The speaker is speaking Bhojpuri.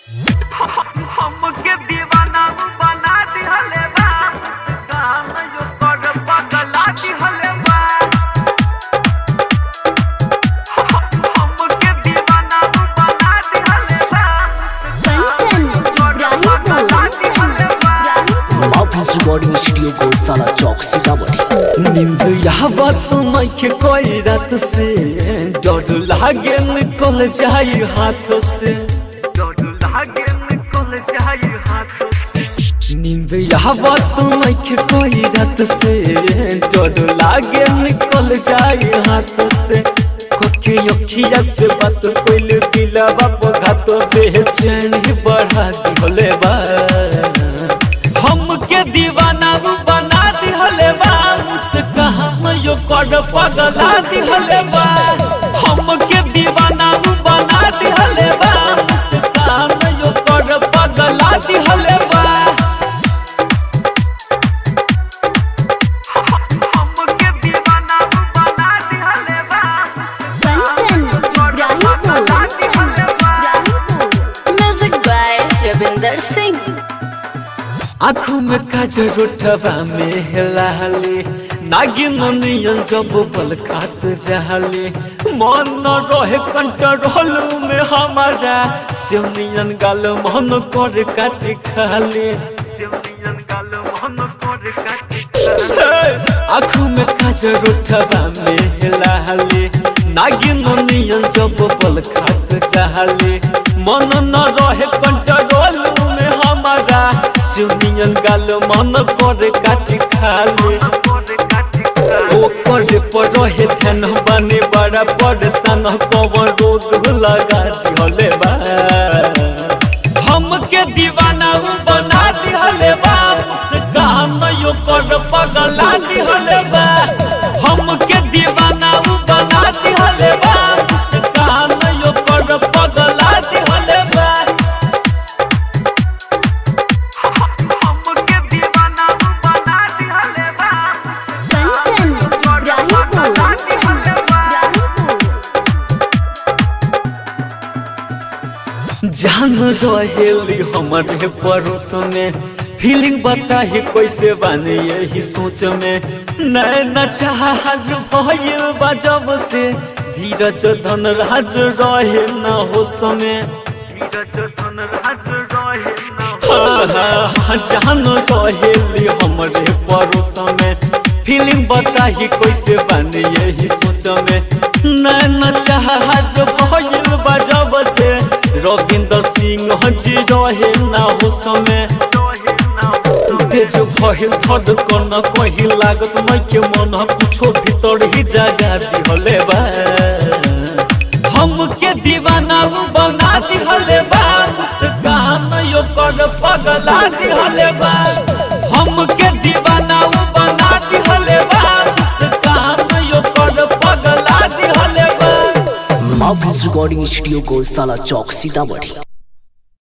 हमके दीवाना बना दिहले बा कान यो कर पगला दिहले बा हमके दीवाना बना दिहले बा कंचन इब्राहिमपुर इब्राहिमपुर माफिल्स रिकॉर्डिंग स्टूडियो गौशाला चौक सीतामढ़ी नींद यावत माइक कोई रात से डर लागे निकल जाई हाथ से डर लागे निकल जाई हाथ से नींद यावत माइक कोई रात से डर लागे निकल जाई हाथ से कोके अखिया से बात कोइल दिला बाप घात बेचैन ही बढ़ा दिहले बा हमके दीवाना बना दिहले बा मुस्कान यो कर पगला दिहले बा हमके दीवाना बना दिहले बा मुस्कान यो कर पगला दिहले बा हमके दीवाना बना दिहले बा कंचन इब्राहिमपुर इब्राहिमपुर म्यूजिक बाय रविंदर सिंह आँखों में काजर उठवा में हेलाले नागिन नियन जब बल खात जहाले मन न रहे कंट्रोल में हमारा सिवनियन गाल मन कर काट खाले शिवनियन गाल मन कर काटी आँखों में काजर उठवा में हेलाले नागिन नियन जब बल खात जहाले मन न रहे कंट्रोल में हमारा सिवनियन गाल मन कर काट खाले कर काटी ओकर पर रहे ध्यान बने बड़ा परेशान कवर रोग लगा दिहले बा हमके दीवाना बना दिहले बा मुस्कान यो कर पगला दिहले बा हमके दीवाना बना दिहले बा मुस्कान यो कर पगला दिहले बा हमके दीवाना बना दिहले बा कंचन इब्राहिमपुर इब्राहिमपुर जान रहेली हमारे पड़ोस में फीलिंग बताही कैसे बानी यही सोच में नैना चाहत भइल बा जब से धीरज धन राज रहे न हो समय धीरज धन राज रहे न जान रहेली हमारे पड़ोस में फीलिंग बताही कैसे बानी यही सोच में नैना चाहत भइल बा जब से रविंद्र सिंह जी रहे न हो समय रहे न तेज भइल धड़कन कहीं लागत मैं के मन कुछो भीतर ही जगा दिहले बा हमके दीवाना बना दिहले बा मुस्कान यो कर पगला दिहले बा हमके दीवाना बना दिहले बा मुस्कान यो कर पगला दिहले बा माफिल्स रिकॉर्डिंग स्टूडियो गौशाला चौक सीतामढ़ी